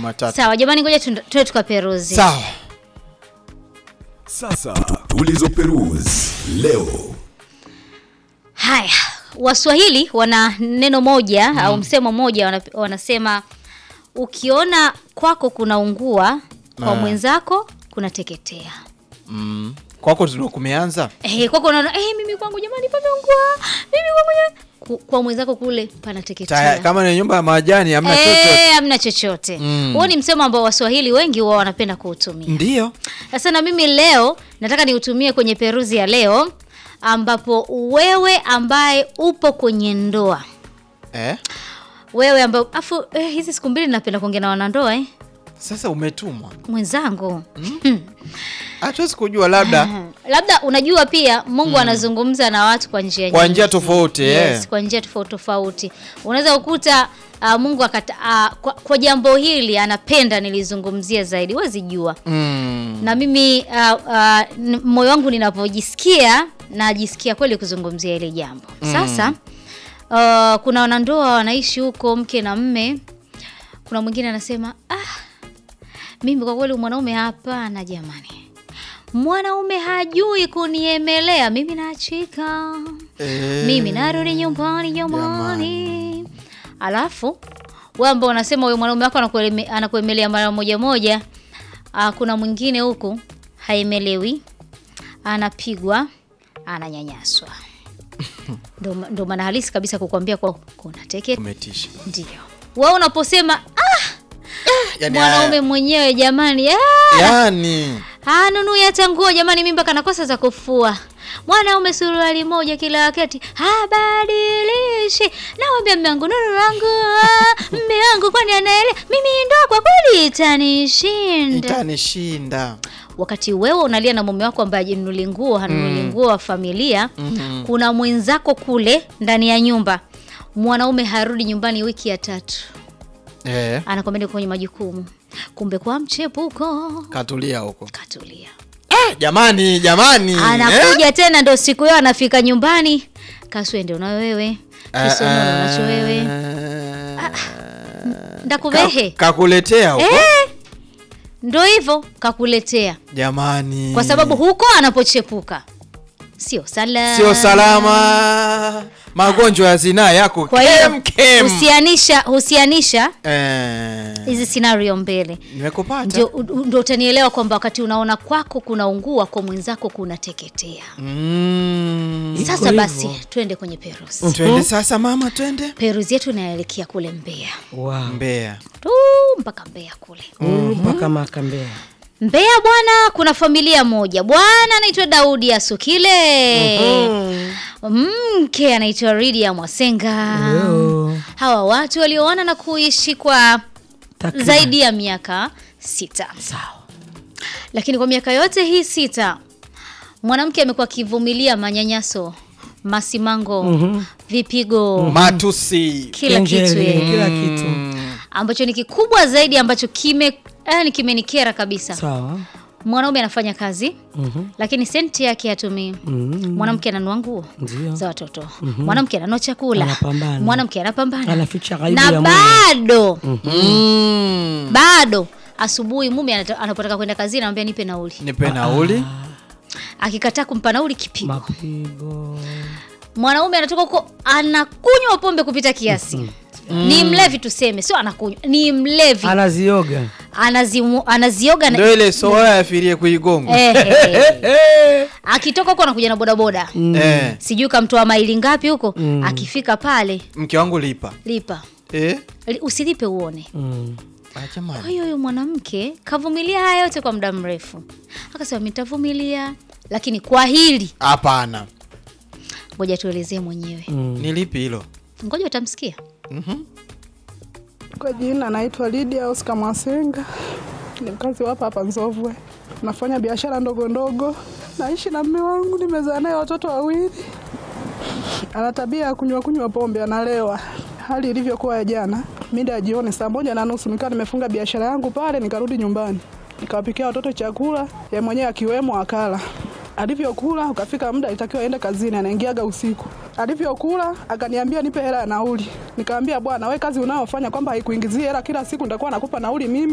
Jumatatu. sawa jamani ngoja tuende tuende tukaperuzi Sawa. Sasa tulizoperuzi leo. haya waswahili wana neno moja au msemo moja wana, wanasema ukiona kwako kuna ungua kwa Ah. mwenzako kuna teketea Mm. Kwako ndio kumeanza? Eh, kwako unaona eh, mimi kwangu jamani pameungua mimi kwangu jamani. Ku- kwa mwenzako kule Taya, panateketea kama ni nyumba ya majani hamna chochote. Eh, hamna chochote Mm. huo ni msemo ambao waswahili wengi huwa wanapenda kuutumia Ndio. sasa na mimi leo nataka niutumie kwenye peruzi ya leo ambapo wewe ambaye upo kwenye ndoa Eh? wewe ambaye afu eh, hizi siku mbili napenda kuongea na wanandoa eh? Sasa umetumwa. mwenzangu Hatuwezi kujua labda labda unajua pia mungu anazungumza na watu kwa njia kwa nyingi. njia tofauti yes, eh. kwa njia tofauti tofauti unaweza kukuta uh, mungu akata, uh, kwa, kwa jambo hili anapenda nilizungumzia zaidi huwezi jua Mm. na mimi uh, uh, n- moyo wangu ninapojisikia najisikia kweli kuzungumzia ile jambo sasa uh, kuna wanandoa wanaishi huko mke na mme kuna mwingine anasema ah, mimi kwa kweli mwanaume hapana jamani mwanaume hajui kuniemelea mimi naachika Eh. mimi narudi nyumbani jamani alafu we ambao unasema huyo mwanaume wako anakueleme- anakuemelea mara moja moja ah, kuna mwingine huku haemelewi anapigwa ananyanyaswa ndo ma- ndo maana halisi kabisa kukwambia kwa kuna teke Umetisha. ndio we unaposema ah, Yaani, mwanaume ah, mwenyewe jamani ah, Yaani hanunui hata nguo jamani, mimba kana kosa za kufua. Mwanaume suruali moja kila wakati habadilishi. Nawambia mme wangu nuru langu, ah, mme wangu kwani anaele mimi ndoa kwa kweli itanishinda. itanishinda. Wakati wewe unalia na mume wako ambaye ajinunuli nguo hanunuli nguo wa familia, Mhm. kuna mwenzako kule ndani ya nyumba, mwanaume harudi nyumbani wiki ya tatu, Eh, anakwambia niko kwenye majukumu, kumbe kwa mchepuko katulia huko. katulia Eh, jamani, jamani. eh? anakuja tena ndo siku hiyo anafika nyumbani kaswende una wewe kisonono nacho wewe Eh, ndakuvehe ka- Kakuletea huko. eh, ndo hivyo kakuletea Jamani. kwa sababu huko anapochepuka sio salama sio salama. Magonjwa ya zinaa yako kwa hiyo kem kem. husianisha husianisha Eh, hizi scenario mbele nimekupata. ndio u- ndo utanielewa kwamba wakati unaona kwako kuna ungua kwa mwenzako kuna teketea Mm. Iko sasa hivyo. basi twende kwenye peruzi Twende sasa mama, twende. peruzi yetu inaelekea kule mbea Wow. Mbeya. tu mpaka mbea kule Mm, mpaka Makambea. Mbeya bwana, kuna familia moja bwana anaitwa Daudi Asukile, mke anaitwa Ridia Mwasenga. Yo. Hawa watu walioana na kuishi kwa Takriban. zaidi ya miaka sita, Sawa. lakini kwa miaka yote hii sita mwanamke amekuwa akivumilia manyanyaso, masimango, vipigo, Matusi. kila kitu Kenjele, yeye. kila kitu. ambacho ni kikubwa zaidi ambacho kime yani kimenikera kabisa. Sawa. Mwanaume anafanya kazi Mhm. lakini senti yake hatumii. Mhm. Mwanamke ananua nguo Ndio. za watoto, mwanamke ananua chakula, Anapambana. mwanamke anapambana Anaficha ghaibu na ya mume. bado Mm. bado asubuhi mume anata- anapotaka kwenda kazini anamwambia nipe nauli. Nipe nauli. Akikataa kumpa nauli, kipigo. Mapigo. Mwanaume anatoka huko anakunywa pombe kupita kiasi, ni mlevi tuseme, sio anakunywa, ni mlevi, Anazioga. Anazimu, anazioga na Ndio ile soa yafirie kuigonga. Eh, eh, eh. akitoka huko anakuja na bodaboda Eh, sijui kamtoa maili ngapi huko akifika pale mke wangu lipa. lipa Eh? Li- usilipe uone Mm. Ah, kwa jamani. hiyo huyo mwanamke kavumilia haya yote kwa muda mrefu akasema nitavumilia lakini kwa hili Hapana. ngoja tuelezee mwenyewe Mm. Ni lipi hilo? ngoja utamsikia Mhm. Kwa jina naitwa Lydia Oscar Mwasenga, ni mkazi wa hapa hapa Nzovwe. Nafanya biashara ndogo ndogo, naishi na mme wangu, nimezaa naye watoto wawili. Ana tabia ya kunywa kunywa pombe, analewa. Hali ilivyokuwa ya jana, mida ya jioni saa moja na nusu nikawa nimefunga biashara yangu pale, nikarudi nyumbani nikawapikia watoto chakula, ye mwenyewe akiwemo akala. Alivyokula ukafika muda itakiwa aende kazini, anaingiaga usiku. Alivyokula akaniambia nipe hela ya nauli. Nikamwambia bwana, we kazi unayofanya kwamba haikuingizii hela, kila siku nitakuwa nakupa nauli mimi